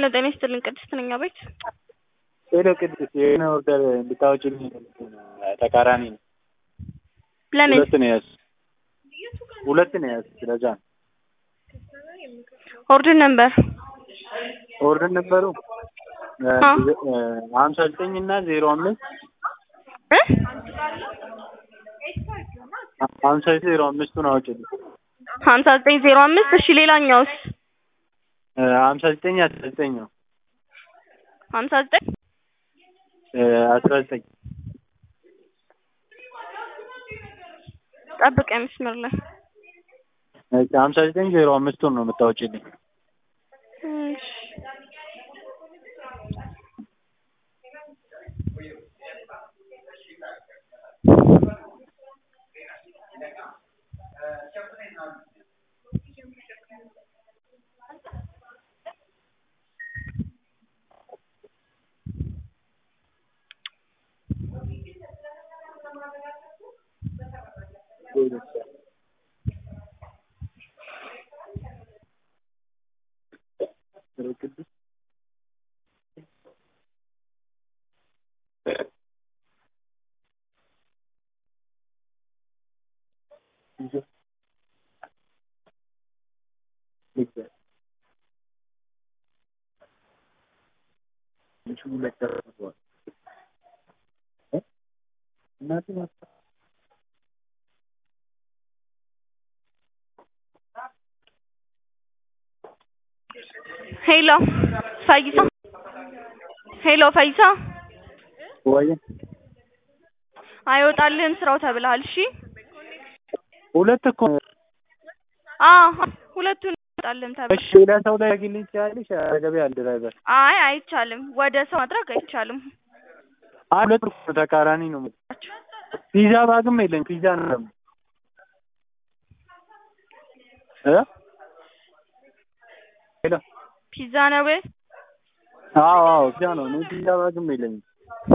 ጤና ይስጥልኝ ቅድስት ነኝ አቤት ሄሎ ቅድስት የሆነ ኦርደር እንድታወጪልኝ ተቃራኒ ነው። ለምን ሁለት ነው የያዝኩት ሁለት ነው የያዝኩት ለዛ ነው። ኦርደር ነበር ኦርደር ነበሩ አ ሀምሳ ዘጠኝ እና ዜሮ አምስት እ ሀምሳ ዘጠኝ ዜሮ አምስቱን አውጪልኝ ሀምሳ ዘጠኝ ዜሮ አምስት እሺ ሌላኛውስ ሀምሳ ዘጠኝ አስራ ዘጠኝ ነው ሀምሳ ዘጠኝ አስራ ዘጠኝ ጠብቀኝ መስመር ላይ ሀምሳ ዘጠኝ ዜሮ አምስቱን ነው የምታወጪልኝ እሺ ሄሎ ፈይሳ ሄሎ ፈይሳ ወይ አይወጣልህም ስራው ተብለሃል እሺ ሁለት እኮ አዎ ሁለቱን አይወጣልህም ተብለሃል እሺ ሌላ ሰው ላይ ያግልኝ ትችላለሽ አጠገቤ አለ ድራይቨር አይ አይቻልም ወደ ሰው ማድረግ አይቻልም አይ ሁለት እኮ ተቃራኒ ነው ፒዛ ባግም የለኝ ፒዛ ነው ደግሞ እ ሄሎ ፒዛ ነው አዎ አዎ ፒዛ ነው እኔ ፒዛ ባግም የለኝም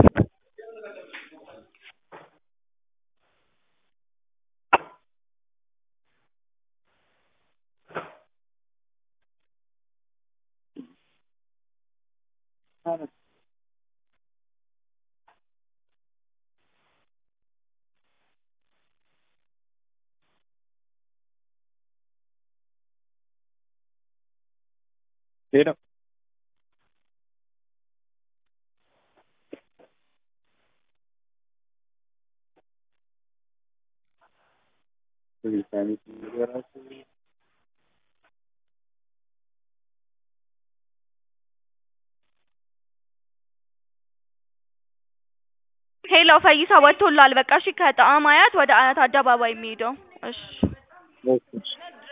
ሄሎ ሄሎ ፈይሳ ወጥቶልሃል በቃ እሺ ከጣዕም አያት ወደ አያት አደባባይ የሚሄደው እሺ እሺ